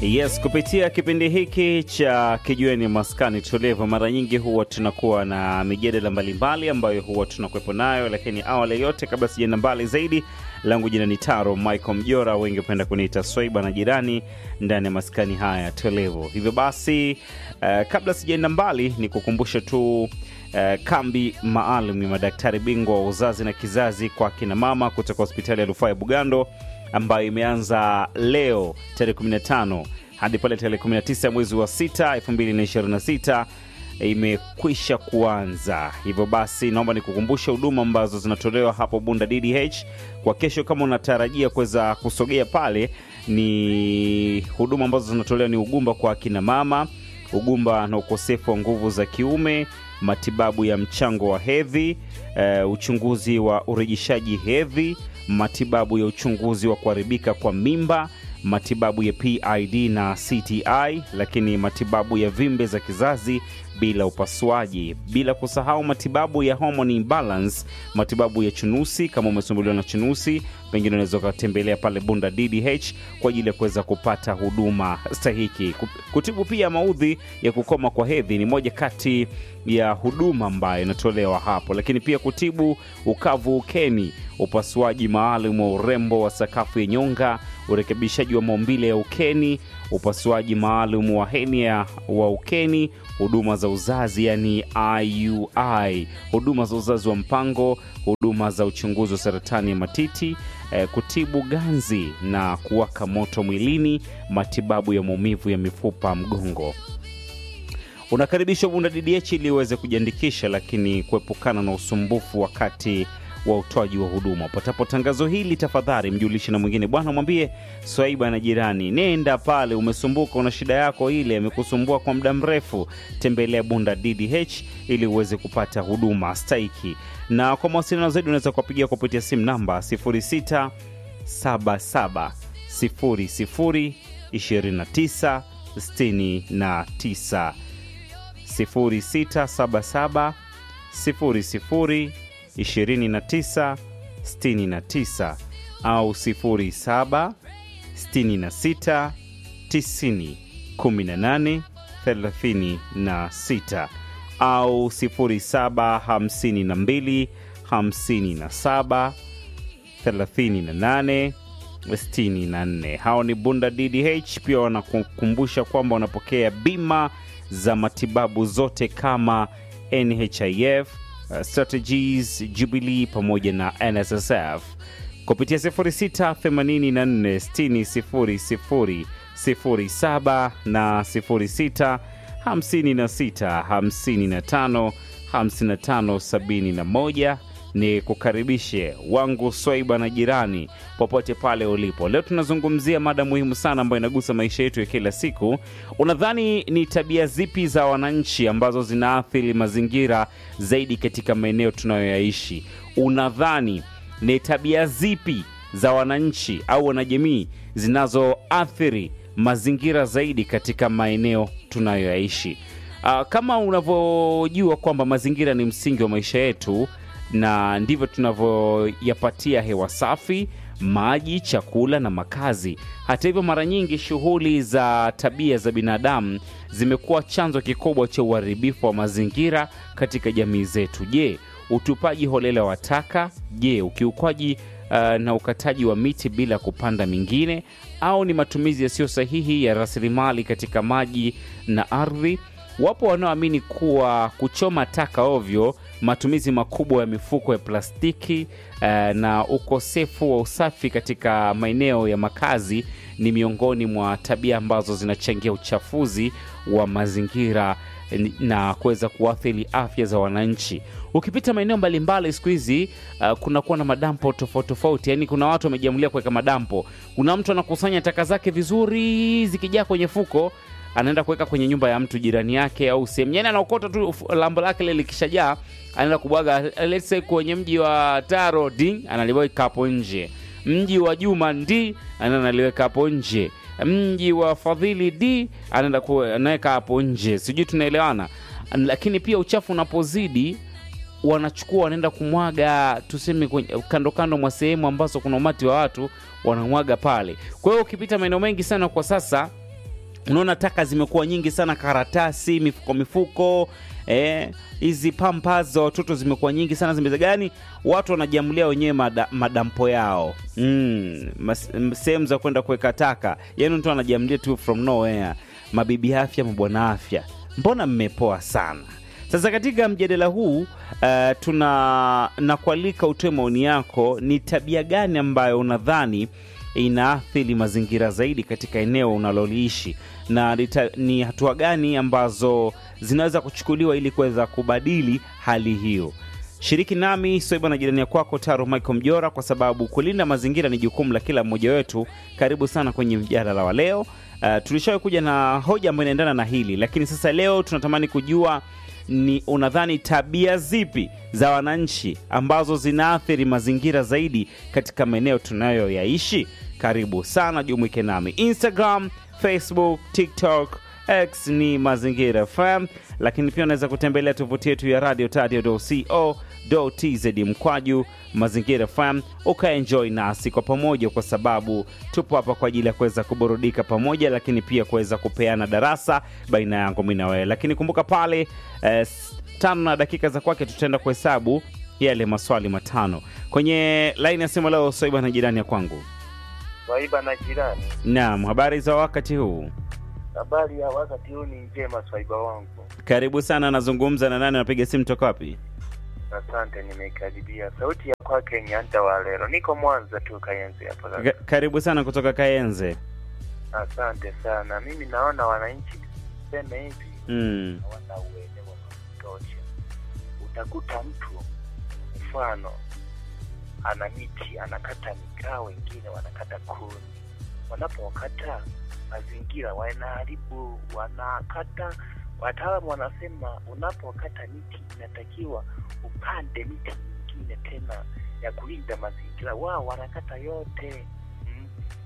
Yes, kupitia kipindi hiki cha Kijiweni Maskani Tulivu, mara nyingi huwa tunakuwa na mijadala mbalimbali ambayo huwa tunakuwepo nayo, lakini awali yote, kabla sijaenda mbali zaidi, langu jina ni Taro Michael Mjora, wengi hupenda kuniita Swaiba na jirani ndani ya maskani haya tulivu. Hivyo basi, uh, kabla sijaenda mbali, ni kukumbusha tu Uh, kambi maalum ya madaktari bingwa wa uzazi na kizazi kwa akina mama kutoka hospitali ya rufaa ya Bugando ambayo imeanza leo tarehe 15 hadi pale tarehe 19 mwezi wa 6 2026 imekwisha kuanza. Hivyo basi, naomba nikukumbushe huduma ambazo zinatolewa hapo Bunda DDH kwa kesho. Kama unatarajia kuweza kusogea pale, ni huduma ambazo zinatolewa ni ugumba kwa akina mama, ugumba na ukosefu wa nguvu za kiume matibabu ya mchango wa hedhi, uh, uchunguzi wa urejeshaji hedhi, matibabu ya uchunguzi wa kuharibika kwa mimba, matibabu ya PID na CTI, lakini matibabu ya vimbe za kizazi bila upasuaji, bila kusahau matibabu ya hormone imbalance, matibabu ya chunusi. Kama umesumbuliwa na chunusi, pengine unaweza ukatembelea pale Bunda DDH kwa ajili ya kuweza kupata huduma stahiki. Kutibu pia maudhi ya kukoma kwa hedhi ni moja kati ya huduma ambayo inatolewa hapo, lakini pia kutibu ukavu ukeni, upasuaji maalum wa urembo wa sakafu ya nyonga, urekebishaji wa maumbile ya ukeni, upasuaji maalum wa henia wa ukeni, huduma za uzazi yani IUI, huduma za uzazi wa mpango, huduma za uchunguzi wa saratani ya matiti, eh, kutibu ganzi na kuwaka moto mwilini, matibabu ya maumivu ya mifupa mgongo. Unakaribishwa Bunda DDH ili uweze kujiandikisha, lakini kuepukana na usumbufu wakati wa utoaji wa huduma. Patapo tangazo hili, tafadhali mjulishe na mwingine, bwana, mwambie Swaiba na jirani, nenda pale, umesumbuka, una shida yako ile imekusumbua kwa muda mrefu, tembelea Bunda DDH ili uweze kupata huduma stahiki. Na kwa mawasiliano zaidi unaweza kuwapigia kupitia simu namba 0677 00 29 69 0677 00 29 69 au 07 66 90 18 36 au 07 52 57 38 64. Hao ni Bunda DDH. Pia wanakukumbusha kwamba wanapokea bima za matibabu zote kama NHIF, uh, Strategies, Jubilee pamoja na NSSF kupitia 0684600007 na 0656555571 ni kukaribishe wangu Swaiba na jirani popote pale ulipo. Leo tunazungumzia mada muhimu sana ambayo inagusa maisha yetu ya kila siku. Unadhani ni tabia zipi za wananchi ambazo zinaathiri mazingira zaidi katika maeneo tunayoyaishi? Unadhani ni tabia zipi za wananchi au wanajamii zinazoathiri mazingira zaidi katika maeneo tunayoyaishi? Uh, kama unavyojua kwamba mazingira ni msingi wa maisha yetu na ndivyo tunavyoyapatia hewa safi, maji, chakula na makazi. Hata hivyo, mara nyingi shughuli za tabia za binadamu zimekuwa chanzo kikubwa cha uharibifu wa mazingira katika jamii zetu. Je, utupaji holela wa taka? Je, ukiukwaji uh, na ukataji wa miti bila kupanda mingine, au ni matumizi yasiyo sahihi ya rasilimali katika maji na ardhi? Wapo wanaoamini kuwa kuchoma taka ovyo, matumizi makubwa ya mifuko ya plastiki uh, na ukosefu wa usafi katika maeneo ya makazi ni miongoni mwa tabia ambazo zinachangia uchafuzi wa mazingira na kuweza kuathiri afya za wananchi. Ukipita maeneo mbalimbali siku hizi uh, kunakuwa na madampo tofauti tofauti, yaani kuna watu wamejiamulia kuweka madampo. Kuna mtu anakusanya taka zake vizuri, zikijaa kwenye fuko anaenda kuweka kwenye nyumba ya mtu jirani yake au sehemu, yani anaokota tu lambo lake lile likishajaa, anaenda kubwaga let's say kwenye mji wa Taro ding, analiweka hapo nje. Mji wa Juma ndi anaenda analiweka hapo nje. Mji wa Fadhili d anaenda anaweka hapo nje, sijui tunaelewana. Lakini pia uchafu unapozidi wanachukua wanaenda kumwaga tuseme kwenye, kando kando mwa sehemu ambazo kuna umati wa watu wanamwaga pale. Kwa hiyo ukipita maeneo mengi sana kwa sasa unaona taka zimekuwa nyingi sana, karatasi, mifuko mifuko eh, hizi pampas za watoto zimekuwa nyingi sana, zimeza gani, watu wanajiamulia wenyewe mada, madampo yao mm, mas- m- sehemu za kwenda kuweka taka, yaani mtu anajiamulia tu from nowhere. Mabibi afya, mabwana afya, mbona mmepoa sana? Sasa katika mjadala huu uh, tuna nakualika utoe maoni yako. Ni tabia gani ambayo unadhani inaathiri mazingira zaidi katika eneo unaloliishi na nita, ni hatua gani ambazo zinaweza kuchukuliwa ili kuweza kubadili hali hiyo? Shiriki nami Soiba na jirani ya kwako Taro Michael Mjora, kwa sababu kulinda mazingira ni jukumu la kila mmoja wetu. Karibu sana kwenye mjadala wa leo. Uh, tulishawahi kuja na hoja ambayo inaendana na hili, lakini sasa leo tunatamani kujua ni unadhani tabia zipi za wananchi ambazo zinaathiri mazingira zaidi katika maeneo tunayoyaishi? Karibu sana, jumuike nami Instagram, Facebook, TikTok, X ni Mazingira FM, lakini pia unaweza kutembelea tovuti yetu ya radio tz mkwaju Mazingira FM ukaenjoy nasi kwa pamoja, kwa sababu tupo hapa kwa ajili ya kuweza kuburudika pamoja, lakini pia kuweza kupeana darasa baina yangu mimi na wewe. Lakini kumbuka pale eh, s- tano na dakika za kwake tutaenda kuhesabu yale maswali matano kwenye laini ya simu leo. Soiba na jirani ya kwangu. Swaiba na jirani, Naam, habari za wakati huu? habari ya wakati huu ni njema. Swaiba wangu, Karibu sana. Nazungumza na nani? Napiga simu toka wapi? asante. Nimeikaribia sauti ya kwake Nyanda wa lero, niko Mwanza tu Kayenzi hapo. Ka- sasa. Karibu sana kutoka Kayenze. Asante sana. Mimi naona wananchi seme hivi Mm. hawana uelewa wa kutosha. Utakuta mtu mfano ana miti anakata mikaa, wengine wanakata kuni. Wanapokata mazingira wanaharibu, wanakata. Wataalamu wanasema unapokata miti inatakiwa upande miti mingine tena ya kulinda mazingira. Wao wanakata yote mm.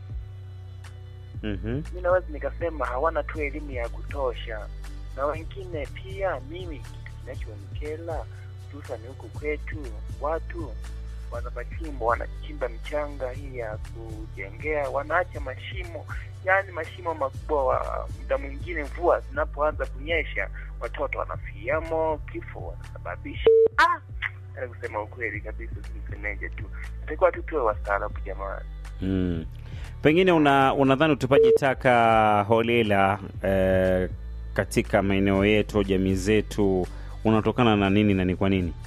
Mhm. mi naweza nikasema hawana tu elimu ya kutosha, na wengine pia. Mimi kitu kinachonikela hususani huku kwetu, watu wana machimbo, wanachimba michanga hii ya kujengea, wanaacha mashimo, yaani mashimo makubwa. Wa muda mwingine mvua zinapoanza kunyesha, watoto wanafiamo, kifo wanasababisha. Ah, yaani kusema ukweli kabisa, simsemeje tu, natakiwa tu tuwe wastaarabu jamani. Mm. Pengine una unadhani utupaji taka holela eh, katika maeneo yetu, jamii zetu unatokana na nini na ni kwa nini?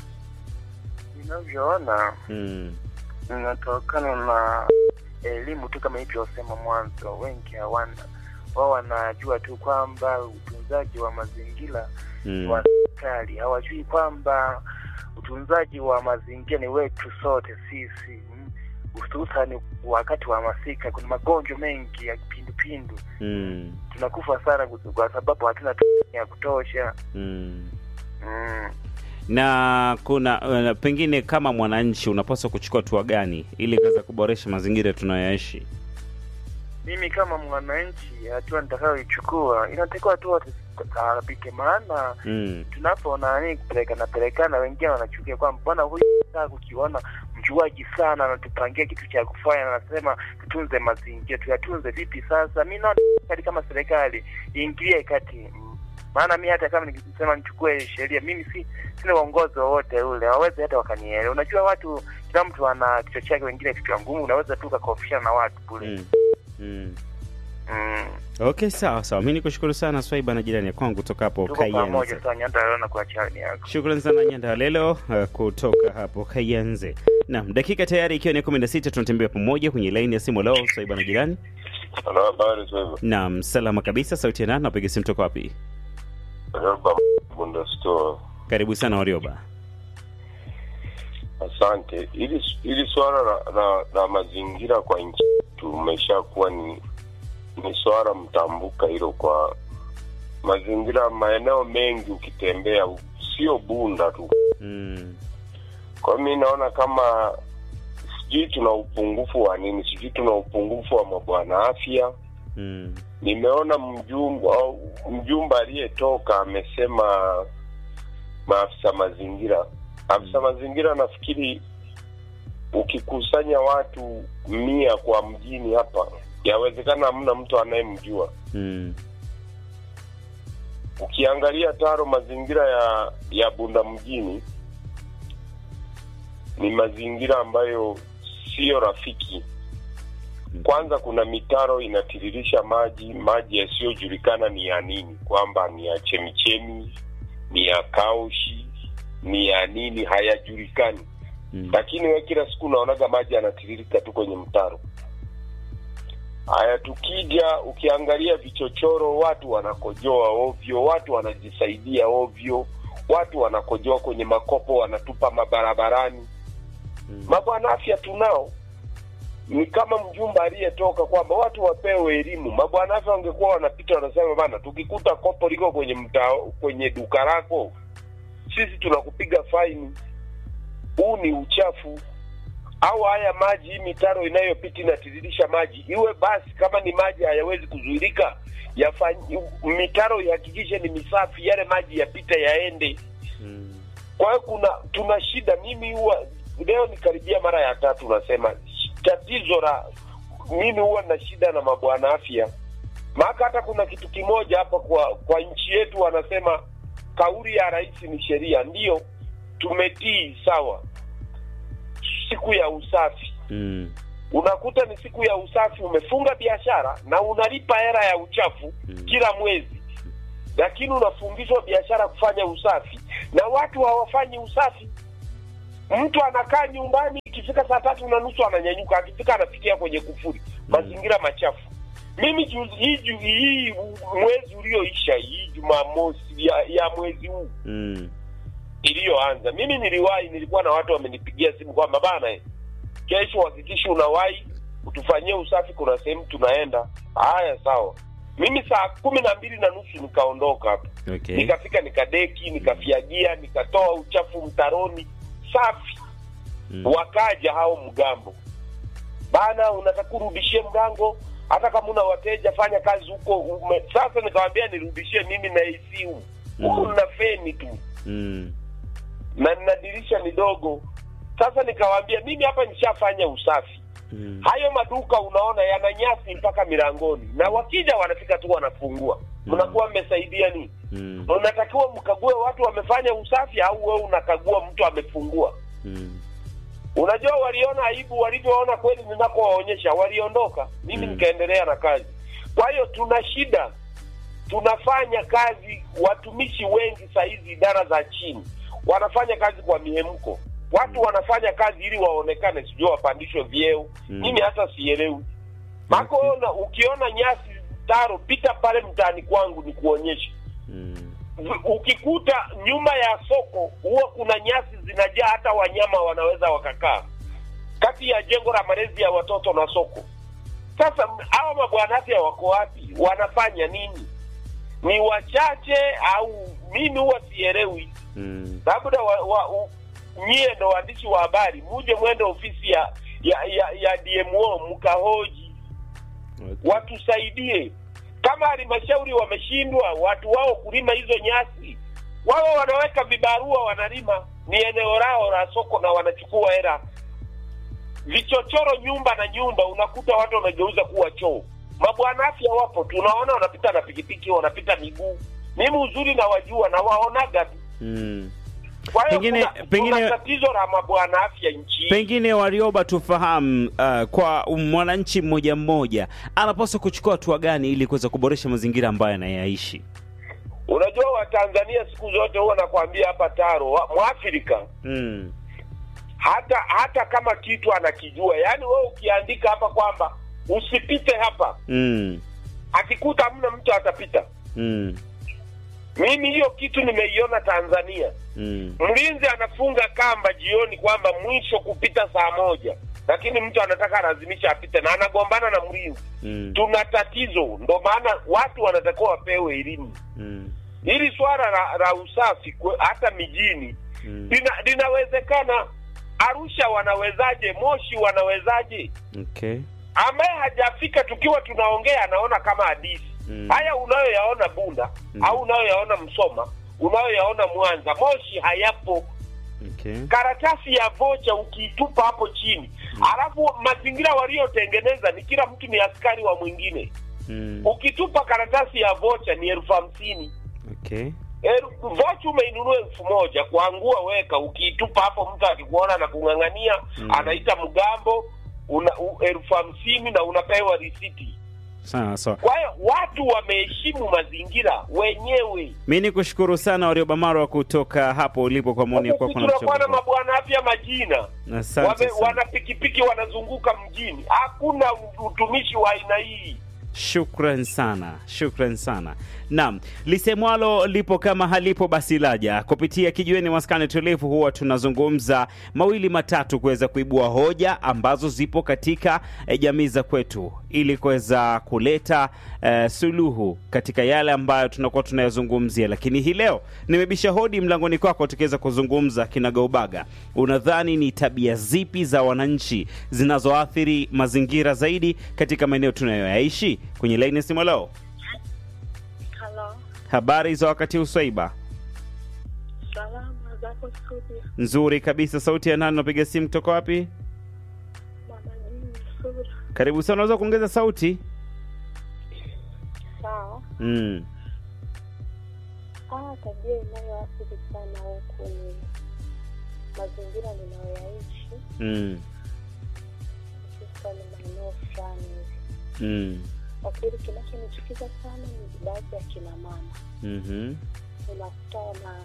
Ninavyoona Mm. inatokana na elimu tu, kama ilivyosema mwanzo, wengi hawana wao, wanajua tu kwamba utunzaji wa mazingira Mm. wa serikali, hawajui kwamba utunzaji wa mazingira ni wetu sote sisi, mm. hususani wakati wa masika. Kuna magonjwa mengi ya kipindupindu, Mm. tunakufa sana kwa sababu hatuna tu ya kutosha Mm. mm. Na kuna uh, pengine kama mwananchi unapaswa kuchukua hatua gani ili kuweza kuboresha mazingira tunayoishi? Mimi kama mwananchi, hatua nitakayoichukua inatakiwa tu watu taarabike, maana Mm. tunapo nani kupelekana pelekana, wengine wanachukia kwamba bwana huyu saa kukiona mjuaji sana anatupangia kitu cha kufanya, anasema tutunze mazingira. Tuyatunze vipi sasa? Mi naona serikali kama serikali iingilie kati, Mm. maana mi hata kama nikisema nichukue sheria, mimi si sina uongozi wowote ule, hawawezi hata wakanielewa. Unajua watu, kila mtu ana kichwa chake, wengine kichwa ngumu, unaweza tu ukakofishana na watu kule Mm. Mm. mm. Okay, sawa sawa. Mi nikushukuru sana Swaiba na jirani ya kwangu kutoka hapo tuko pamoja Kayenze. sana Nyanda kwa chani yako. Shukrani sana Nyanda Lelo uh, kutoka hapo Kayenze. Naam, dakika tayari ikiwa ni 16 tunatembea pamoja kwenye laini ya simu leo Swaiba na jirani. Halo, habari sasa. Naam, salama kabisa. Sauti ya nani? Napiga simu toka wapi? Roba Bunda Store. Karibu sana Warioba. Asante. Ili ili swala la, la, la mazingira kwa nchi tumeshakuwa ni ni swala mtambuka hilo kwa mazingira maeneo mengi ukitembea sio Bunda tu. Mm. Kwa hiyo mi naona kama sijui tuna upungufu wa nini, sijui tuna upungufu wa mabwana afya. Mm. Nimeona mjumba au mjumba aliyetoka amesema maafisa mazingira. Afisa mazingira nafikiri ukikusanya watu mia kwa mjini hapa, yawezekana hamna mtu anayemjua. Mm. ukiangalia Taro, mazingira ya ya Bunda mjini ni mazingira ambayo siyo rafiki. Kwanza kuna mitaro inatiririsha maji, maji yasiyojulikana ni ya nini, kwamba ni ya chemichemi, ni ya kaushi, ni ya nini, hayajulikani. Mm. Lakini we kila siku unaonaga maji yanatiririka tu kwenye mtaro. Haya, tukija ukiangalia vichochoro, watu wanakojoa ovyo, watu wanajisaidia ovyo, watu wanakojoa kwenye makopo, wanatupa mabarabarani. Mm. Mabwana afya tunao, ni kama mjumba aliyetoka kwamba watu wapewe elimu. Mabwana afya wangekuwa wanapita wanasema, bana, tukikuta kopo liko kwenye mta, kwenye duka lako, sisi tunakupiga faini, huu ni uchafu. Au haya maji, hii mitaro inayopita inatiririsha maji, iwe basi, kama ni maji hayawezi kuzuilika, yafanyi mitaro ihakikishe ni misafi, yale maji yapite yaende. Mm. Kwa hiyo kuna tuna shida. Mimi huwa leo nikaribia mara ya tatu nasema tatizo la mimi huwa na shida na mabwana afya, maana hata kuna kitu kimoja hapa kwa kwa nchi yetu wanasema kauli ya rais ni sheria. Ndiyo, tumetii sawa. Siku ya usafi Mm. unakuta ni siku ya usafi, umefunga biashara na unalipa hela ya uchafu Mm. kila mwezi, lakini unafundishwa biashara kufanya usafi na watu hawafanyi usafi. Mtu anakaa nyumbani, ikifika saa tatu na nusu ananyanyuka, akifika anafikia kwenye kufuri, mazingira machafu. Mimi juzi, hii, ju- hii mwezi ulioisha, hii Jumamosi ya, ya mwezi huu Mm. iliyoanza, mimi niliwahi, nilikuwa na watu wamenipigia simu kwamba bana, eh, kesho hakikisha unawahi utufanyie usafi, kuna sehemu tunaenda. Haya, sawa. Mimi saa kumi na mbili na nusu nikaondoka hapa, Okay. nikafika nikadeki, nikafyagia, nikatoa uchafu mtaroni, safi. Mm. Wakaja hao mgambo, bana, unataka urudishie mgango, hata kama una wateja fanya kazi huko ume... Sasa nikawambia nirudishie mimi na AC humu huku, Mm. nina feni tu Mm. na nina dirisha ni dogo. Sasa nikawaambia mimi hapa nishafanya usafi. Mm. Hayo maduka unaona yana nyasi mpaka milangoni, na wakija wanafika tu wanafungua. Mm. Mnakuwa mmesaidia nini? Mm. Unatakiwa mkague watu wamefanya usafi, au wewe unakagua mtu amefungua? Mm. Unajua, waliona aibu walivyoona kweli ninakowaonyesha, waliondoka. Mimi Mm. nikaendelea na kazi. Kwa hiyo tuna shida, tunafanya kazi. Watumishi wengi saa hizi idara za chini wanafanya kazi kwa mihemko. Watu wanafanya kazi ili waonekane, sijui wapandishwe vyeo. Mm. Mimi hata sielewi mako. ona, ukiona nyasi taro, pita pale mtaani kwangu ni kuonyesha Mm. ukikuta nyuma ya soko huwa kuna nyasi zinajaa, hata wanyama wanaweza wakakaa kati ya jengo la malezi ya watoto na soko. Sasa hawa mabwana afya wako wapi? Wanafanya nini? Ni wachache au mimi huwa sielewi. Mm. Labda wa, wa, u- nyie ndo waandishi wa habari, muje mwende ofisi ya ya, ya, ya DMO mkahoji Okay. watusaidie. Kama halmashauri wameshindwa watu wao kulima hizo nyasi, wao wanaweka vibarua, wanalima, ni eneo lao la soko na wanachukua hela. Vichochoro nyumba na nyumba, unakuta watu wamegeuza kuwa choo. Mabwana afya wapo, tunaona wanapita na pikipiki, wanapita miguu. Mimi uzuri na wajua na waonaga tu. Mm. Kwa hiyo Pengine- kuna, pengine- kuna tatizo la mabwana afya nchini. Pengine Warioba, tufahamu uh, kwa mwananchi mmoja mmoja anapaswa kuchukua hatua gani ili kuweza kuboresha mazingira ambayo anayaishi? Unajua Watanzania siku zote huwa nakwambia hapa Taro, wa- Mwafrika Mm. hata hata kama kitu anakijua, yaani wewe ukiandika hapa kwamba usipite hapa, Mm. akikuta hamna mtu atapita. Mm. Mimi hiyo kitu nimeiona Tanzania. Mm. Mlinzi anafunga kamba jioni kwamba mwisho kupita saa moja, lakini mtu anataka alazimisha apite na anagombana na mlinzi. Mm. Tuna tatizo, ndo maana watu wanatakiwa wapewe elimu. Mm. Hili swala la, la usafi kwe- hata mijini Mm. lina, linawezekana. Arusha wanawezaje? Moshi wanawezaje? Okay. ambaye hajafika tukiwa tunaongea anaona kama hadithi Mm. haya unayoyaona Bunda Mm. au unayoyaona Msoma, unayoyaona Mwanza, Moshi hayapo. Okay. Karatasi ya vocha ukiitupa hapo chini, alafu mazingira waliotengeneza ni kila mtu ni askari wa mwingine. Mm. Ukitupa karatasi ya vocha ni elfu hamsini Okay. elfu vocha umeinunua elfu moja kuangua weka ukiitupa hapo mtu akikuona na kung'ang'ania Mm. anaita mgambo una u- elfu hamsini na unapewa risiti Sawa sawa. kwa hiyo watu wameheshimu mazingira wenyewe Mi ni kushukuru sana Warioba Marwa kutoka hapo ulipo kwa maoni yako na tunakuwa na mchango wako. mabwana afya majina Asante Wame, sana. wana pikipiki wanazunguka mjini hakuna utumishi wa aina hii Shukran sana, shukran sana. Naam, lisemwalo lipo kama halipo basi laja. Kupitia kijiweni maskani tulivu, huwa tunazungumza mawili matatu kuweza kuibua hoja ambazo zipo katika eh, jamii za kwetu ili kuweza kuleta eh, suluhu katika yale ambayo tunakuwa tunayazungumzia. Lakini hii leo nimebisha hodi mlangoni kwako tukiweza kuzungumza kinagaubaga. Unadhani ni tabia zipi za wananchi zinazoathiri mazingira zaidi katika maeneo tunayoyaishi? Kwenye laini ya simu leo, Halo, habari za wakati uswaiba salama zako studio, nzuri kabisa. Sauti ya nani? Unapiga simu kutoka wapi? mama jini sura. Karibu sana, unaweza kuongeza sauti? Sawa. Mm. Ah, tabia inayoathiri sana huku ni mazingira ninayoyaishi, Mm. hususan maeneo fulani hivi. Mm. Kwa kweli kinachonichukiza sana ni baadhi ya kina mama, Mhm. unakuta wana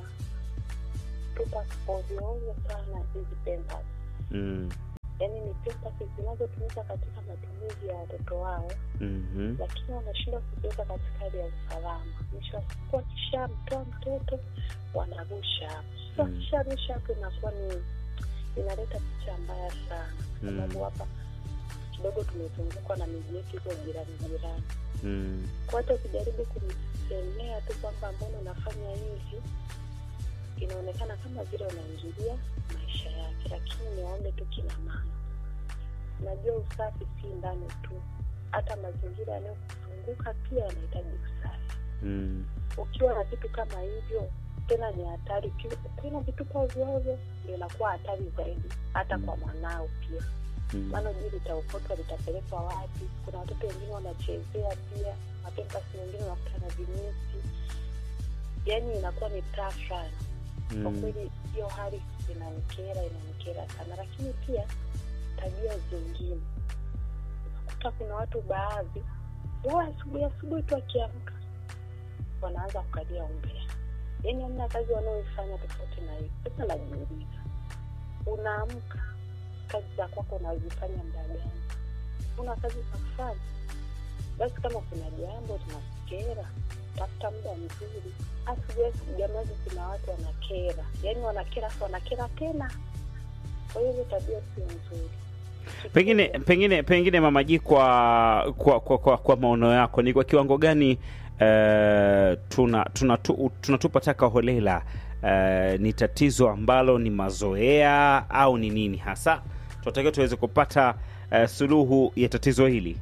tupa ovyo ovyo sana hizi pampers, Mm. yaani ni pampers zinazotumika katika matumizi ya watoto wao Mhm. lakini wanashindwa kuziweka katika hali ya usalama. Mwisho wa siku wakishamtoa mtoto wanarusha hapo. Sasa Mm. wakisharusha hapo inakuwa ni inaleta picha mbaya sana, kwa Mm. sababu hapa kidogo tumezungukwa na miji yetu iko jirani jirani. Mm. Kwa hata ukijaribu kumsemea tu kwamba mbona unafanya hivi, inaonekana kama vile unaingilia maisha yake. Lakini niwaombe tu kina mama, najua usafi si ndani tu, hata mazingira yanayokuzunguka pia yanahitaji usafi. Mm. Ukiwa na vitu kama hivyo, tena ni hatari. Ukiwa- Ukiwa na vitupa ovyoovyo, ndio inakuwa hatari zaidi, hata kwa mwanao pia Mm. maana juu litaokotwa litapelekwa wapi? Kuna watoto wengine wanachezea pia mapempasi, wengine wanakuta na vinyesi, yaani inakuwa ni tafrani kwa Mm. kweli. Hiyo hali inanikera, inanikera sana. Lakini pia tabia zingine, unakuta kuna watu baadhi wao asubuhi asubuhi tu akiamka wanaanza kukalia umbea, yaani hamna kazi wanaoifanya tofauti na hiyo. Sasa najiuliza, unaamka kazi za kwako unazifanya muda gani? Una kazi za kufanya? Basi kama kuna jambo linakukera, tafuta muda mzuri. Asubuhi asubuhi, jamani, kuna watu wanakera, yaani wanakera, afu wanakera tena. Kwa hiyo hizo tabia sio nzuri. Pengine pengine pengine mamaji, kwa kwa kwa, kwa, kwa maono yako ni kwa kiwango gani eh, tuna tunatu- tunatupa taka holela eh, ni tatizo ambalo ni mazoea au ni nini hasa tunatakiwa tuweze kupata eh, suluhu ya tatizo hili?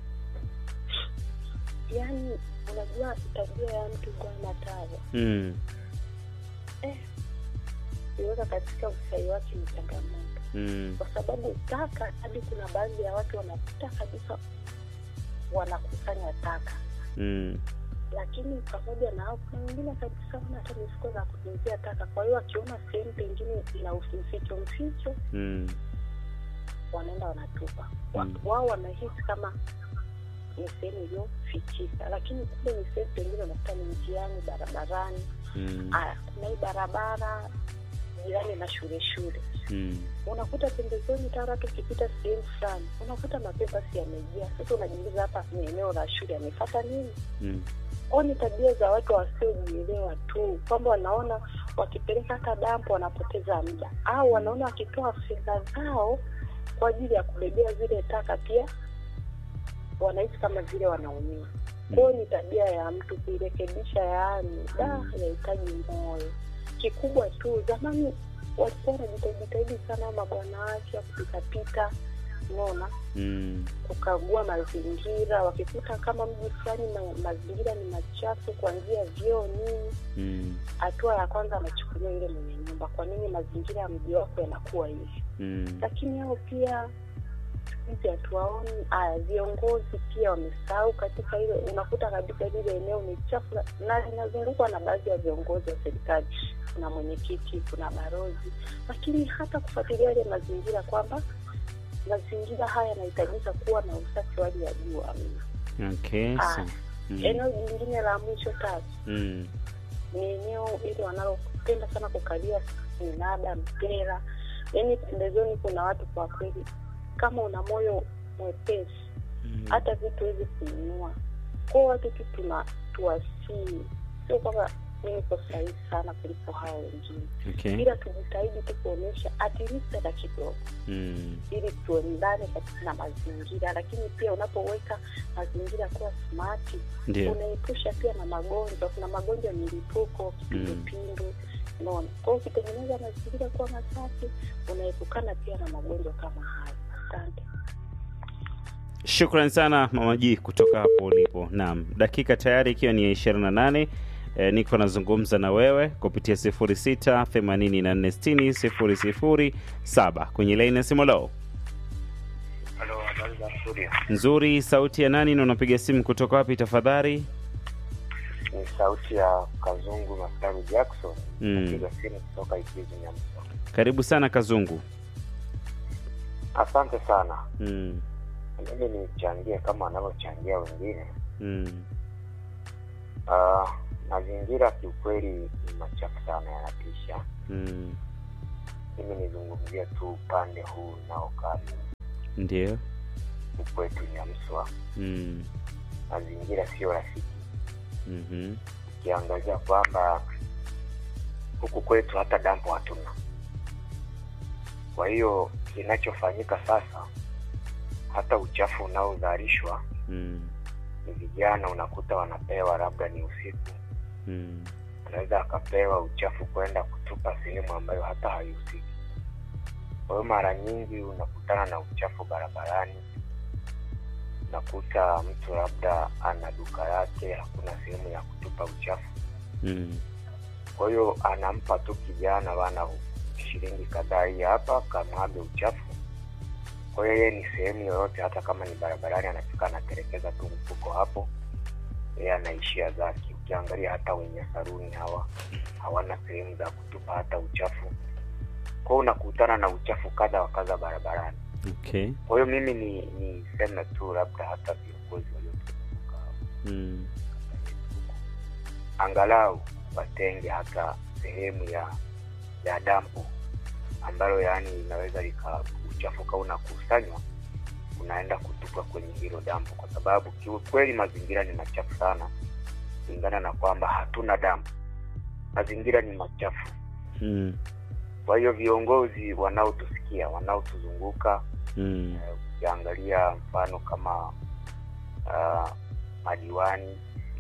Yaani unajua tabia ya mtu kuwa na tawa Mm. iweka katika usahi wake ni changamoto, Mm. kwa sababu taka, hadi kuna baadhi ya watu wanapita kabisa wanakusanya taka Mm. lakini pamoja na hao kuna wengine kabisa wana hata mifuko za kutunzia taka. Kwa hiyo wakiona sehemu pengine ina uficho mficho, Mm. wanaenda wanatupa. Wa- Mm. Wao wanahisi kama ni sehemu iliyofichika, lakini kumbe ni sehemu pengine unakuta ni njiani, barabarani. Mm. Aya, kuna hii barabara jirani na shule shule, Mm. unakuta pembezoni tara tu ukipita sehemu fulani unakuta mapembasi yamejaa. Sasa unajiuliza hapa ni eneo la shule, amefata nini? Mm. au ni tabia za watu wasiojielewa tu, kwamba wanaona wakipeleka hata dampo wanapoteza muda, au wanaona wakitoa fedha zao kwa ajili ya kubebea zile taka, pia wanahisi kama vile wanaumia. Kwa hiyo ni tabia ya mtu kuirekebisha, yaani da yahitaji moyo kikubwa tu. Zamani walikuwa wanajitahidi sana mabwana wake ya kupitapita, unaona Mm. kukagua mazingira, wakikuta kama mji fulani ma, mazingira ni machafu kuanzia vyoo nini, Mm. hatua ya kwanza anachukulia yule mwenye nyumba, kwa nini mazingira ya mji wako yanakuwa hivi? Mm. Lakini hao pia hizi hatuwaoni. Aya, viongozi pia wamesahau katika ile, unakuta kabisa lile eneo ni chafu na linazungukwa na baadhi ya viongozi wa serikali, kuna mwenyekiti, kuna barozi, lakini hata kufuatilia yale mazingira kwamba mazingira haya yanahitajika kuwa na usafi wa hali ya juu amna. Okay. Ah, So, mm. Eneo jingine la mwisho tatu Mm. ni eneo ili wanalopenda sana kukalia minada, mpera, yaani pembezoni kuna watu kwa kweli, kama una moyo mwepesi Mm. hata vitu hivi kununua kwao, watu tu tuna tuwasii, sio kwamba mi niko sahihi sana kuliko hao wengine, Okay. ila tujitahidi tu kuonyesha at least hata kidogo, Mm. ili tuendane katika na mazingira. Lakini pia unapoweka mazingira kuwa smart, Ndio. unaepusha pia na magonjwa. Kuna magonjwa ya milipuko, kipindupindu, unaona. Kwa hiyo ukitengeneza mazingira kuwa masafi, unaepukana pia na magonjwa kama hayo. Asante. Shukran sana Mama G kutoka hapo ulipo. Naam, dakika tayari ikiwa ni ya 28 e, niko nazungumza na wewe kupitia 06 84 60 007 kwenye laini ya simu leo. Halo, habari za studio? Nzuri, sauti ya nani na unapiga simu kutoka wapi tafadhali? Ni sauti ya Kazungu Masaru Jackson, Mm. piga simu kutoka Ikizi Nyamsa. Karibu sana Kazungu. Asante sana. Mm. Mimi nichangie kama wanavyochangia wengine. Mm. Ah, mazingira kiukweli ni machafu sana, yanatisha. Mm. Mimi nizungumzie tu upande huu unaokaa Ndio. huku kwetu Nyamswa. Mm. Mazingira sio rafiki, Mhm. ukiangazia kwamba huku kwetu hata dampo hatuna. Kwa hiyo kinachofanyika sasa, hata uchafu unaozalishwa Mm. ni vijana, unakuta wanapewa labda ni usiku, Mm. anaweza akapewa uchafu kwenda kutupa sehemu ambayo hata haihusiki. Kwa hiyo mara nyingi unakutana na uchafu barabarani, unakuta mtu labda ana duka yake, hakuna sehemu ya kutupa uchafu Mm. kwa hiyo anampa tu kijana bana shilingi kadhaa hii hapa kamwage uchafu kwa hiyo yeye ni sehemu yoyote hata kama ni barabarani anafika anaterekeza tu mfuko hapo yeye anaishia zake ukiangalia hata wenye saruni hawa hawana sehemu za kutupa hata uchafu kwa hiyo unakutana na uchafu kadha wa kadha barabarani Okay. kwa hiyo mimi ni niseme tu labda hata viongozi waliotuzunguka Mm. angalau watenge hata sehemu ya ya dampo ambalo yaani inaweza lika uchafuka unakusanywa unaenda kutupwa kwenye hilo dampo kwa sababu kiukweli mazingira ni machafu sana kulingana na kwamba hatuna dampo mazingira ni machafu Mm. kwa hiyo viongozi wanaotusikia wanaotuzunguka Mm. eh, ukiangalia mfano kama uh, madiwani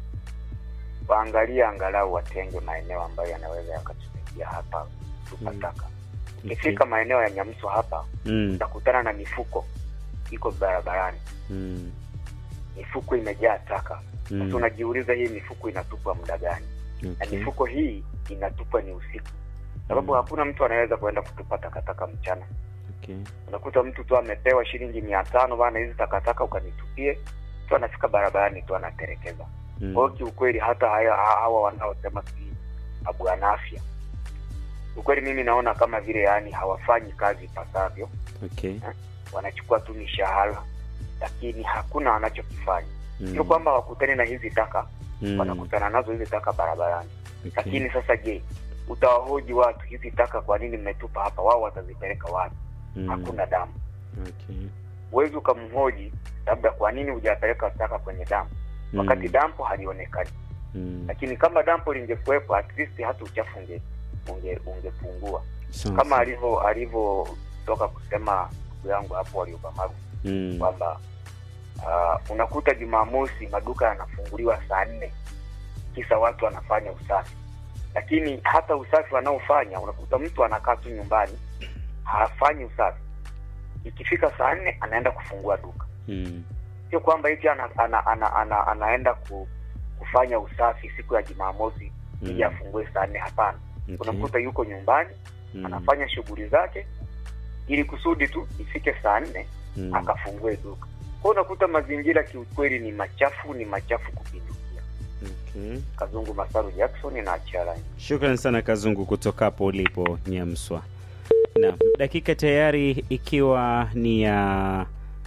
waangalie angalau watenge maeneo ambayo yanaweza yakatusaidia hapa tupa Mm. taka Okay. ukifika maeneo ya nyamso hapa Mm. utakutana na mifuko iko barabarani Mm. mifuko imejaa taka sasa Mm. unajiuliza hii mifuko inatupwa muda gani na Okay. mifuko hii inatupwa ni usiku sababu Mm. hakuna mtu anaweza kuenda kutupa takataka mchana Okay. unakuta mtu tu amepewa shilingi mia tano bana hizi takataka ukanitupie tu anafika barabarani tu anaterekeza Mm. kwa hiyo kiukweli hata haya hawa wanaosema si abwana afya ukweli mimi naona kama vile yani hawafanyi kazi ipasavyo Okay. wanachukua tu mishahara lakini hakuna wanachokifanya Mm. sio kwamba wakutane na hizi taka Mm. wanakutana nazo hizi taka barabarani Okay. lakini sasa je utawahoji watu hizi taka kwa nini mmetupa hapa wao watazipeleka wapi Mm. hakuna damu Okay. huwezi ukamhoji labda kwa nini hujapeleka taka kwenye dampo wakati Mm. dampo halionekani Mm. lakini kama dampo lingekuwepo at least hata uchafu unge unge ungepungua Sawa, kama sawa. alivyo alivyotoka kusema ndugu yangu hapo waliobamaru Mm. kwamba uh, unakuta jumamosi maduka yanafunguliwa saa nne kisa watu wanafanya usafi lakini hata usafi wanaofanya unakuta mtu anakaa tu nyumbani hafanyi usafi ikifika saa nne anaenda kufungua duka Mm. sio kwamba eti ana, ana, ana, ana, anaenda ku, kufanya usafi siku ya jumamosi ili Mm. afungue saa nne hapana Okay. unamkuta yuko nyumbani Mm. anafanya shughuli zake ili kusudi tu ifike saa nne Mm. akafungue duka kwa unakuta mazingira kiukweli ni machafu ni machafu kupindukia Okay. kazungu masaru jackson na achalani Shukran sana Kazungu kutoka hapo ulipo Nyamswa. Naam, dakika tayari ikiwa ni ya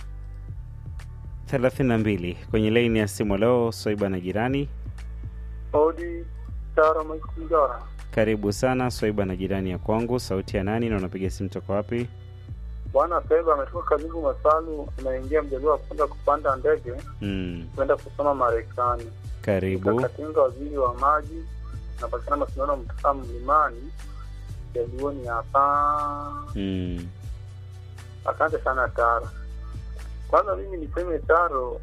32 kwenye laini ya simu leo. Swaiba na jirani, Odi Tara Maikungara. karibu sana Swaiba na jirani ya kwangu. Sauti ya nani na unapiga simu toka wapi? Bwana Seba ametoka Kazungu Masalu, anaingia mjadala wa kwenda kupanda ndege Mm, kwenda kusoma Marekani. karibu. Katinga waziri wa maji napatikana mashindano mtaa mlimani jaluoni hapa. Mm, Asante sana Taro. Kwanza mimi niseme Taro,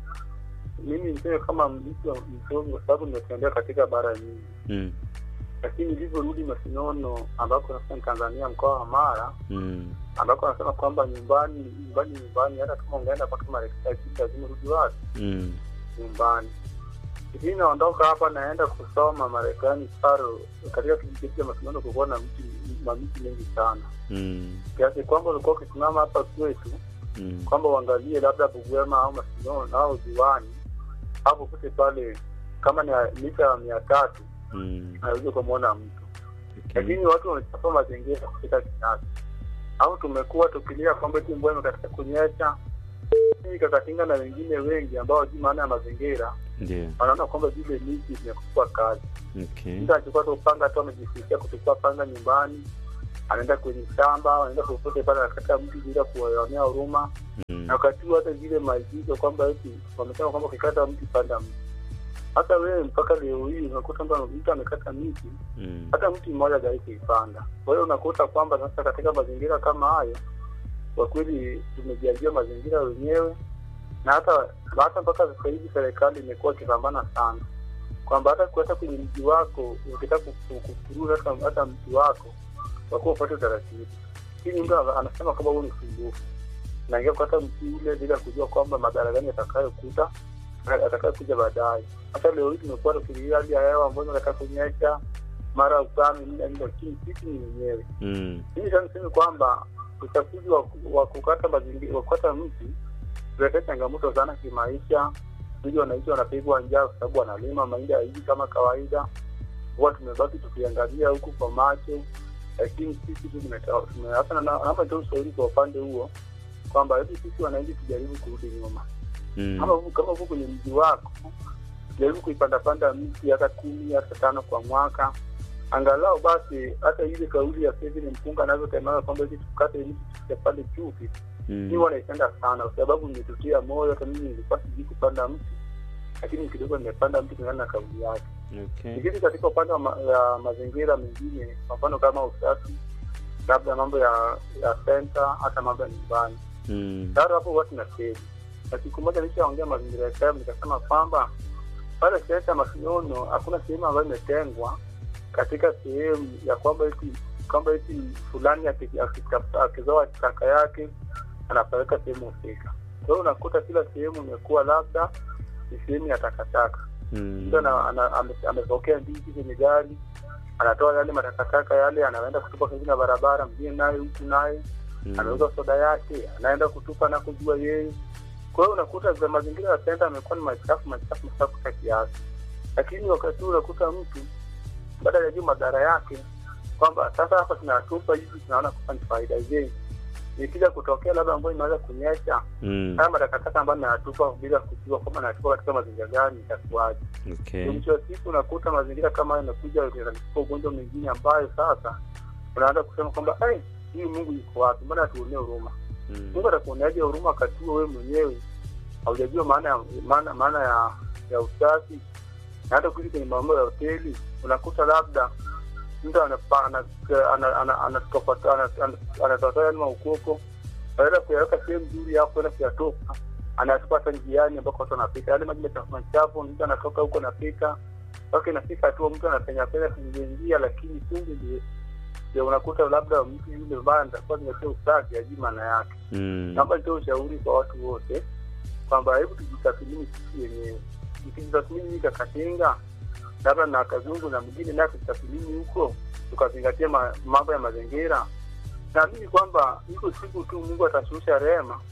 mimi niseme kama mtu wa msomi, kwa sababu nimetembea katika bara nyingi, mm, lakini nilivyorudi Masinono ambako sasa ni Tanzania, mkoa wa Mara, mm, ambako anasema kwamba nyumbani nyumbani nyumbani, hata kama ungeenda mpaka Marekani lazima urudi wapi? mm, Nyumbani. Hivi naondoka hapa naenda kusoma Marekani Taro, katika kijiji chetu cha Masinono kulikuwa na miti mamiti mengi sana mm, kiasi kwamba ulikuwa ukisimama hapa kwetu mm, kwamba uangalie labda Bugwema au Masinono au Ziwani hapo pote pale, kama ni mita ya mia tatu mm, naweza ukamwona mtu, okay. lakini watu wamechafua mazingira kupita kiasi, au tumekuwa tukilia kwamba eti mvua imekatika kunyesha. Mimi Kakatinga na wengine wengi ambao hawajui maana ya mazingira Ndio. wanaona kwamba zile miti zimekufa kazi. Okay. Mtu anachukua tu panga tu, amejifundisha kuchukua panga nyumbani, anaenda kwenye shamba, anaenda popote pale, anakata mti bila kuwaonea huruma Mm, na wakati huo hata zile maagizo kwamba eti wamesema kwamba ukikata mti panda mti. Hata wewe mpaka leo hii unakuta kwamba mtu amekata miti, mm, hata mti mmoja hajawahi kuipanda. Kwa hiyo unakuta kwamba sasa katika mazingira kama hayo, kwa kweli tumejiajia mazingira wenyewe, na hata hata mpaka sasa hivi serikali imekuwa ikipambana sana kwamba hata hata kwenye mji wako ukitaka kufuruza hata, hata mti wako wakuwa upate utaratibu. Lakini mtu anasema kwamba huo ni usumbufu naingia kukata mti ule bila kujua kwamba madhara gani atakayokuta atakayokuja baadaye. Hata leo hii tumekuwa tukilia hali ya hewa ambayo inataka kunyesha mara ukame nini na nini, lakini sisi ni wenyewe. mm, Mimi sasa niseme kwamba uchafuzi wa, wa kukata mazingira wa kukata mti tuletea changamoto sana kimaisha. Vile wananchi wanapigwa njaa kwa sababu wanalima mahindi haiji kama kawaida, huwa tumebaki tukiangalia huku kwa macho, lakini sisi tu tumeta- tume- hasa na- naomba nitoe ushauri kwa upande huo kwamba hebu sisi wananchi tujaribu kurudi nyuma mm, kama huku kama huku kwenye mji wako jaribu kuipandapanda miti hata kumi hata tano kwa mwaka angalau basi hata ile kauli ya Kevin Mpunga anavyotemaga kwamba hizi tukate miti tusipande chuki mi mm, huwa naipenda sana kwa sababu nimetutia moyo hata mimi nilikuwa sijui kupanda mti lakini kidogo nimepanda mti kulingana na kauli yake okay. lakini katika upande wa ma, ya mazingira mengine kwa mfano kama usafi labda mambo ya ya senta hata mambo ya nyumbani Mm, tayari hapo huwa tunafeli. Na siku moja nishaongea mazingira ya KAMU nikasema kwamba pale senta Masinono hakuna sehemu ambayo imetengwa katika sehemu ya kwamba eti kwamba eti fulani aki- akitafuta- akizoa taka yake anapeleka sehemu husika. Kwa hiyo unakuta kila sehemu imekuwa labda ni sehemu ya takataka. mm, Mtu ana- ana- ame- amepokea ndizi kwenye gari, anatoa yale matakataka yale, anaenda kutupa karibu na barabara, mwingine naye huku naye mm, anauza soda yake anaenda kutupa na kujua yeye. Kwa hiyo unakuta za mazingira ya senta amekuwa ni machafu machafu machafu kwa kiasi, lakini wakati huu unakuta mtu baada ya juu madhara yake kwamba sasa hapa tunatupa hivi, tunaona kwamba ni faida je, ikija kutokea labda ambayo imeanza kunyesha mm, haya matakataka ambayo nayatupa bila kujua kwamba nayatupa katika mazingira gani, itakuwaje? okay. Mwisho wa siku unakuta mazingira kama hayo yanakuja yanachukua ugonjwa mwingine ambayo sasa unaanza kusema kwamba "Ai, huyu Mungu yuko wapi? Mbona atuonee huruma? Mm, Mungu atakuoneaje huruma wakati huo wewe mwenyewe haujajua maana ya maana maana ya ya usafi? Na hata ukija kwenye mambo ya hoteli unakuta labda mtu anapa- ana- ana- ana- anatopata- ana- ana- anatoatoa yale maukoko baada ya kuyaweka sehemu nzuri hapo kwenda kuyatoka anatupa hata njiani ambako watu wanapita yale maji machafu machafu, mtu anatoka huko anapita mpaka inafika tu mtu anapenya penya kwenye njia, lakini kumbe ndio ndio unakuta labda mtu yule ambaye atakuwa zingatia usafi ajui maana yake. mm, Naomba nitoe ushauri kwa watu wote kwamba hebu tujitathmini sisi wenyewe. Tukijitathmini hii Kakatinga labda na Kazungu na mwingine naye tujitathmini huko, tukazingatia ma- mambo ya mazingira, naamini kwamba iko siku tu Mungu atashusha rehema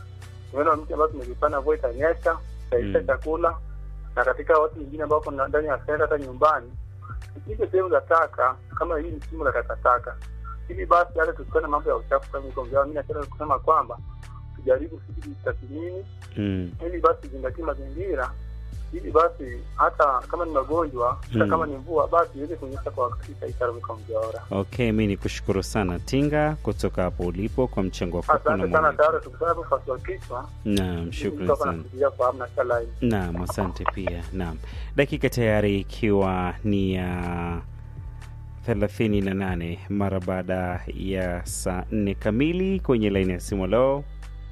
tumeona mti ambao tumezipanda mvua itanyesha itaisha Mm. chakula na katika watu wengine ambao kuna ndani ya senta hata nyumbani tupige sehemu za taka kama hii ni shimo la takataka hivi basi hata tusione mambo ya uchafu kama iko mjao mi napenda kusema kwamba tujaribu sisi kujitathmini Mm. ili basi zingatie mazingira ili basi hata kama ni magonjwa hata Mm. kama ni mvua basi iweze kunyesha kwa wakati taitarumika mjaora Okay, mi ni kushukuru sana Tinga kutoka hapo ulipo kwa mchango wako na asante sana maoni. tayari tukutana hapo fasi wa kichwa Naam, shukrani Mtu hapa sana. anafikiria kufahamu na kila line. Naam, asante pia. Naam, dakika tayari ikiwa ni ya thelathini na nane mara baada ya saa nne kamili kwenye laini ya simu. Leo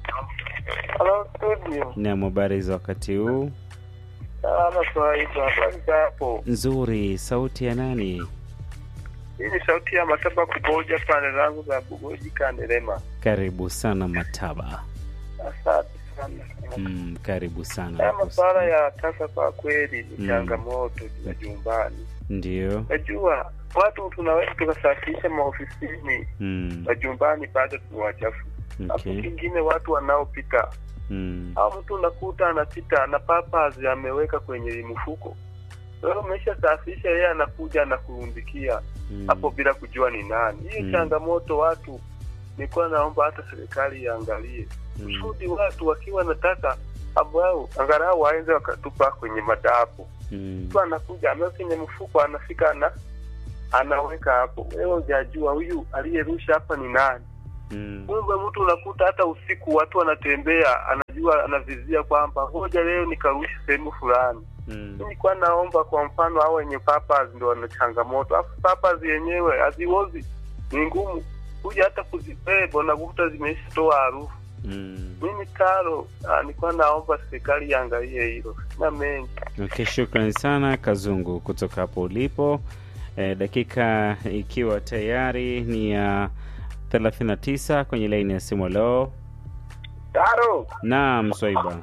Hello studio. naam, habari za wakati huu? Salama kawaida. Habari za hapo? Nzuri. Sauti ya nani? Hii ni sauti ya Mataba Kuboja pande zangu za Bugoji Kanderema. Karibu sana Mataba. Asante sana. Mm, karibu Haya sana. masuala ya taka kwa kweli ni Mm. changamoto za nyumbani. Ndio. Najua watu tunaweza tukasafisha maofisini, Mm, majumbani bado ni wachafu. Hapo okay. kingine watu wanaopita Mm, au mtu unakuta anapita na papas ameweka kwenye mfuko. Wewe umesha safisha, yeye anakuja anakurundikia mm, hapo bila kujua ni nani. Hiyo Mm. changamoto watu, nilikuwa naomba hata serikali iangalie mm, kusudi watu wakiwa nataka ambao angalau waenze wakatupa kwenye madapo. mm, Mtu anakuja ameweka kwenye mfuko, anafika ana anaweka hapo, wewe hujajua huyu aliyerusha hapa ni nani. mm, Kumbe mtu unakuta hata usiku watu wanatembea, anajua anavizia kwamba ngoja leo nikarusha sehemu fulani. mm, Nilikuwa naomba kwa mfano hao wenye papas ndio wana changamoto, alafu papas yenyewe haziozi, ni ngumu kuja hata kuzibeba, unakuta zimeshatoa harufu. mm. Mimi Taro, ah, nilikuwa naomba serikali iangalie hilo, sina mengi. Okay, shukrani sana Kazungu kutoka hapo ulipo. E, dakika ikiwa tayari ni ya 39 kwenye laini ya simu. Leo Taro, naam, Swaiba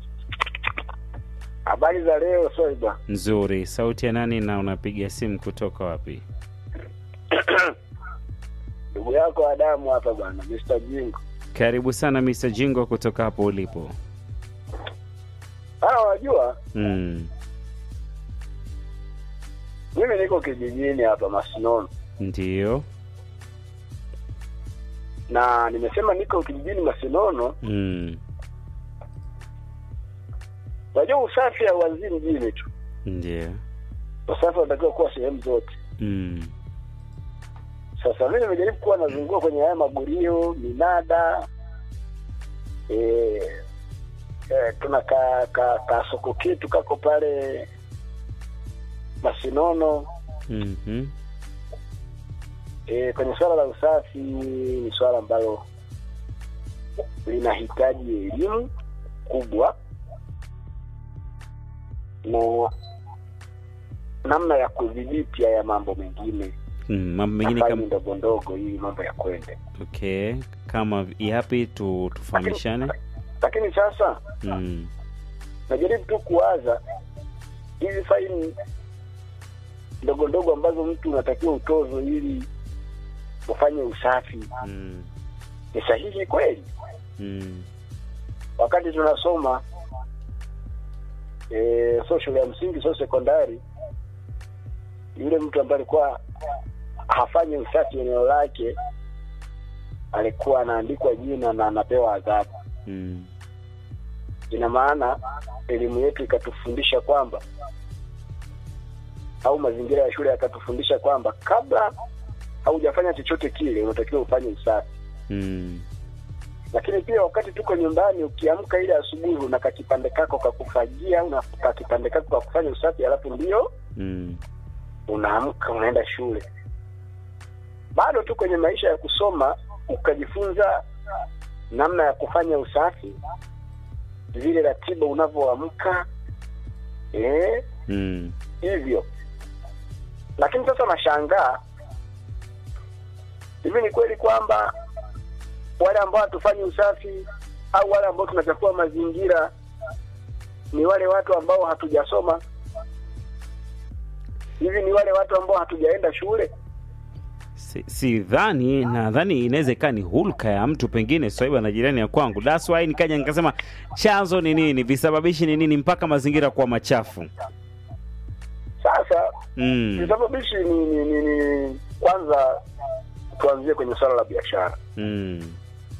habari za leo Soiba? nzuri. Sauti ya nani na unapiga simu kutoka wapi? Ndugu yako Adamu hapa bwana, Mr. Jingo. Karibu sana Mr. Jingo kutoka hapo ulipo. Ah, wajua Mm, mimi niko kijijini hapa Masinono, ndio. na nimesema niko kijijini Masinono. Mm, Wajua usafi hauanzii mjini tu, ndio. usafi unatakiwa kuwa sehemu zote. Mm, Sasa mimi nimejaribu kuwa nazunguka kwenye haya magurio, minada e, e, tuna ka, ka, ka soko kitu kako pale Masinono. mhm, E, kwenye swala la usafi ni swala ambalo linahitaji elimu kubwa na namna ya kudhibiti haya mambo mengine mm, mambo mengine nafani kama ndogo ndogo ili mambo ya kwende. okay, kama yapi tu tufahamishane? Lakini sasa Mm, najaribu tu kuwaza hizi faini ndogo ndogo ambazo mtu unatakiwa utozo ili ufanye usafi mm, ni sahihi kweli? mm, wakati tunasoma e, so shule ya msingi so sekondari, yule mtu ambaye alikuwa hafanyi usafi eneo lake alikuwa anaandikwa jina na anapewa adhabu. mm, Ina maana elimu yetu ikatufundisha kwamba au mazingira ya shule yakatufundisha kwamba kabla haujafanya chochote kile unatakiwa ufanye usafi. mm, lakini pia wakati tuko nyumbani, ukiamka ile asubuhi, una kakipande kako kakufagia, una kakipande kako kakufanya usafi, alafu ndio mm, unaamka unaenda shule. Bado tu kwenye maisha ya kusoma, ukajifunza namna ya kufanya usafi, zile ratiba unavyoamka, eh, mm, hivyo. Lakini sasa nashangaa, hivi ni kweli kwamba wale ambao hatufanyi usafi au wale ambao tunachafua mazingira ni wale watu ambao hatujasoma? Hivi ni wale watu ambao hatujaenda shule? Si- sidhani nadhani inaweza ikawa ni hulka ya mtu pengine swaiba na jirani ya kwangu that's why nikaja nikasema chanzo ni nini visababishi ni nini mpaka mazingira kuwa machafu Sasa mm. visababishi ni, ni, ni, ni kwanza tuanzie kwenye swala la biashara. Mm.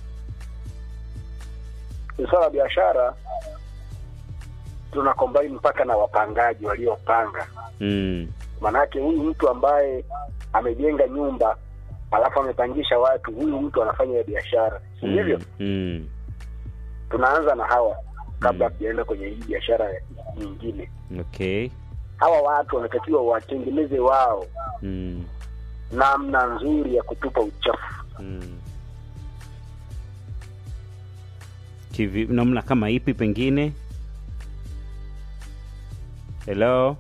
Kwenye swala la biashara tuna combine mpaka na wapangaji waliopanga Mm. Manake huyu mtu ambaye amejenga nyumba alafu amepangisha watu, huyu mtu anafanya ya biashara, si ndivyo? Mm. Mm. Tunaanza na hawa kabla Mm. hatujaenda kwenye hii biashara nyingine. okay Hawa watu wanatakiwa watengeneze wao mm. namna nzuri ya kutupa uchafu. Mm. Kivi, namna kama ipi pengine hello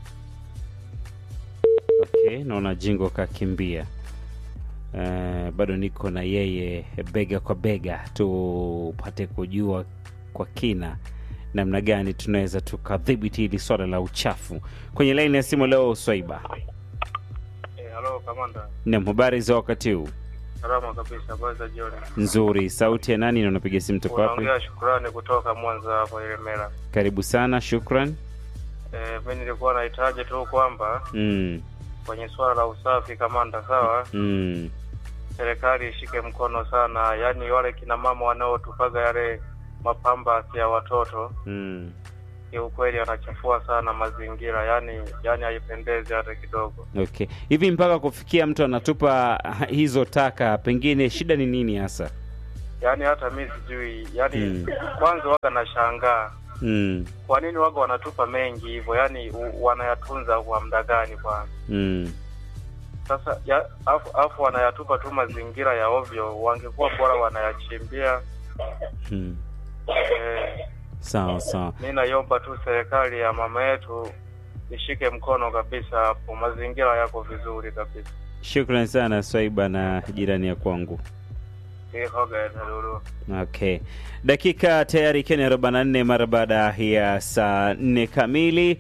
okay naona jingo kakimbia uh, bado niko na yeye bega kwa bega tupate kujua kwa kina namna gani tunaweza tukadhibiti hili swala la uchafu kwenye laini ya simu leo swaiba Eh, halo kamanda. nam habari za wakati huu Salama kabisa, habari za jioni. nzuri sauti ya nani na unapiga simu toka wapi Unaongea shukrani kutoka Mwanza hapo Ilemela. karibu sana shukran Eh, mimi nilikuwa nahitaji tu kwamba mm, kwenye swala la usafi kamanda, sawa, mm, serikali ishike mkono sana, yaani wale kina mama wanaotupaga yale mapamba ya watoto mm. kiukweli wanachafua sana mazingira, yaani yaani haipendezi hata kidogo. okay hivi mpaka kufikia mtu anatupa hizo taka pengine shida ni nini hasa Yaani hata mi sijui, yaani Mm. kwanza waga nashangaa mm, kwa nini waga wanatupa mengi hivyo, yaani u- wanayatunza kwa muda gani kwanza? mm. Sasa ya, afu, afu wanayatupa tu mazingira ya ovyo, wangekuwa bora wanayachimbia. Mm. Eh, sawa sawa mi naiomba tu serikali ya mama yetu ishike mkono kabisa hapo, mazingira yako vizuri kabisa. shukran sana swaiba na jirani ya kwangu Ihoga Talulu. okay dakika tayari ikiwa ni 44 mara baada ya saa 4 kamili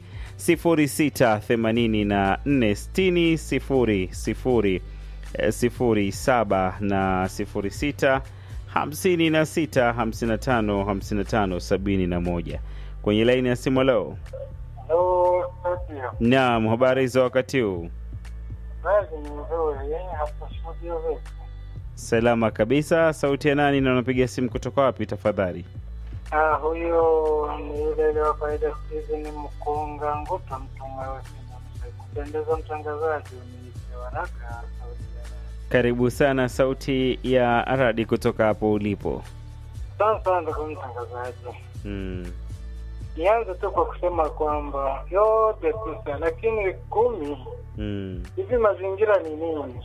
06846000 07 na 06 56 55 55 71 kwenye laini ya simu leo Halo, studio. naam habari za wakati huu Kazi ni nzuri, yani hapa studio vipi? salama kabisa sauti ya nani na unapiga simu kutoka wapi tafadhali Ah, huyo ni yule ile wa kawaida siku hizi ni mkunga nguta mtu mweusi na mzee. kupendeza mtangazaji uniite waraka sauti ya radi. karibu sana sauti ya radi kutoka hapo ulipo Asante sana ndugu mtangazaji. mm. Nianze tu kwa kusema kwamba yote tisa, lakini kumi Mm. hivi mazingira ni nini?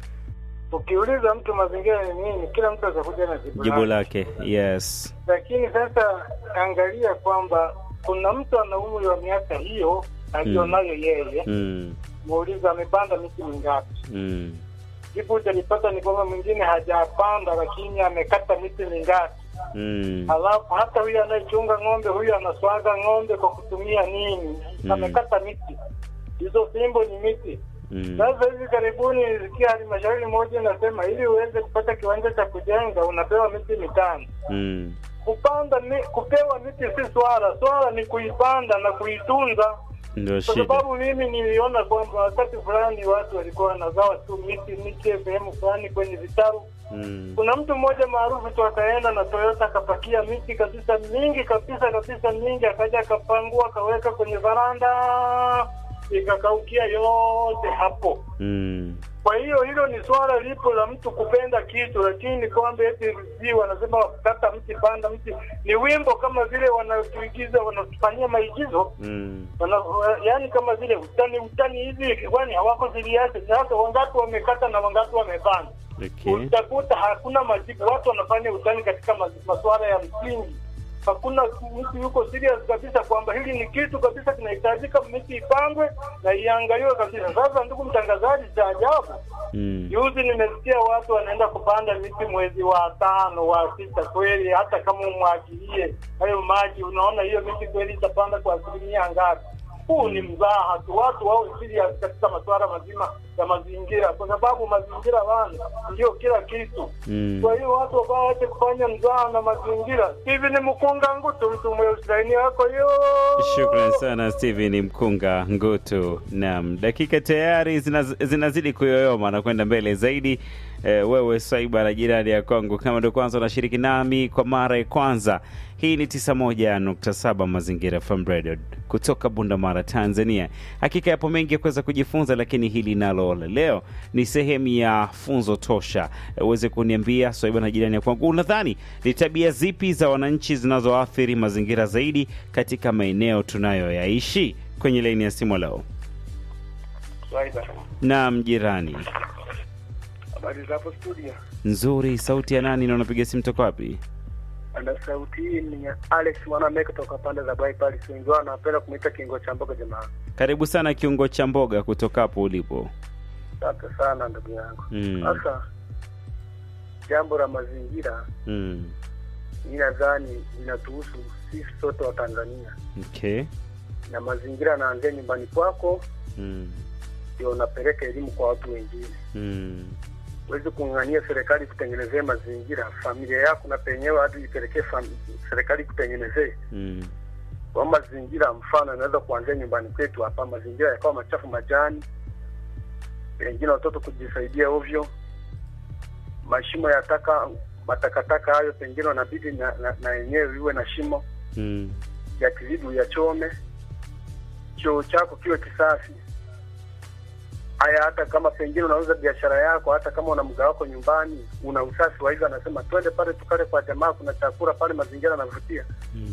Ukiuliza mtu mazingira ni nini, kila mtu atakuja na jibu jibu lake. lake yes lakini sasa angalia kwamba kuna mtu ana umri wa miaka hiyo alionayo yeye mm. muuliza amepanda miti mingapi Mm. jibu utalipata ni kwamba mwingine hajapanda lakini amekata miti mingapi Mm. halafu hata huyu anayechunga ng'ombe huyu anaswaga ng'ombe kwa kutumia nini Mm. amekata miti hizo fimbo ni miti Mm. sasa hivi karibuni nilisikia halmashauri moja inasema ili uweze kupata kiwanja cha kujenga unapewa miti mitano Mm. kupanda mi, kupewa miti si swala swala ni kuipanda na kuitunza ndio kwa shida sababu mimi niliona kwamba wakati fulani watu walikuwa wanagawa tu miti miche sehemu fulani kwenye vitaru mm. kuna mtu mmoja maarufu tu akaenda na toyota akapakia miti kabisa mingi kabisa kabisa mingi akaja akapangua akaweka kwenye varanda ikakaukia yote hapo Mm. kwa hiyo hilo ni swala lipo la mtu kupenda kitu, lakini kwamba eti sijui wanasema kata mti panda mti, ni wimbo kama vile wanatuigiza wanatufanyia maigizo Mm. wana, yaani kama vile utani utani hivi, kwani hawako ziliache. Sasa wangapi wamekata na wangapi wamepanda? Okay. Utakuta hakuna majibu, watu wanafanya utani katika ma- masuala ya msingi. Hakuna mtu yuko serious kabisa kwamba hili ni kitu kabisa kinahitajika, miti ipangwe na iangaliwe kabisa. Sasa ndugu mtangazaji, cha ajabu Mm. Juzi nimesikia watu wanaenda kupanda miti mwezi wa tano wa sita. Kweli hata kama umwagilie hayo maji, unaona hiyo miti kweli itapanda kwa asilimia ngapi? huu ni mzaha tu. Watu wawe serious katika masuala mazima ya mazingira, kwa sababu mazingira bana ndio kila kitu. Mm. Kwa hiyo watu wabao wache kufanya mzaha na mazingira. Hivi ni mkunga ngutu mtu mweusi laini yako hiyo. Shukran sana Steven Mkunga Ngutu. Naam, dakika tayari zinaz, zinazidi kuyoyoma na kwenda mbele zaidi. Eh, wewe Swaiba na jirani ya Kongo, kama ndio kwanza unashiriki nami kwa mara ya kwanza, hii ni 91.7 Mazingira FM Radio kutoka Bundamara, Tanzania. Hakika yapo mengi ya kuweza kujifunza, lakini hili nalo la leo ni sehemu ya funzo tosha. Eh, Uweze kuniambia Swaiba na jirani ya Kongo, unadhani ni tabia zipi za wananchi zinazoathiri mazingira zaidi katika maeneo tunayoyaishi? Kwenye laini ya simu leo. Swaida, Naam, jirani. habari za hapo studio? Nzuri, sauti ya nani na unapiga simu toka wapi? Ana sauti hii ni ya Alex Mwaname kutoka pande za Bai Paris. Wengi wao wanapenda kumuita kingo cha mboga jamaa. Karibu sana kiungo cha mboga kutoka hapo ulipo. Asante sana ndugu yangu. Mm. Sasa jambo la mazingira Mm. mi nadhani linatuhusu sisi sote wa Tanzania, Okay. na mazingira yanaanzia nyumbani kwako, Mm. ndio unapeleka elimu kwa watu wengine. Mm. Huwezi kung'ang'ania serikali kutengenezea mazingira, familia yako na penyewe hadi ipelekee fam- serikali kutengenezee Mm. kwa mazingira. Mfano, inaweza kuanzia nyumbani kwetu hapa, mazingira yakawa machafu, majani, wengine watoto kujisaidia ovyo, mashimo ya taka, matakataka hayo pengine wanabidi na, na, na yenyewe iwe na shimo Mm. ya kizidi uyachome, choo chako kiwe kisafi. Haya, hata kama pengine unauza biashara yako, hata kama una mga wako nyumbani, una usafi wa hivyo, anasema twende pale tukale kwa jamaa, kuna chakula pale, mazingira yanavutia.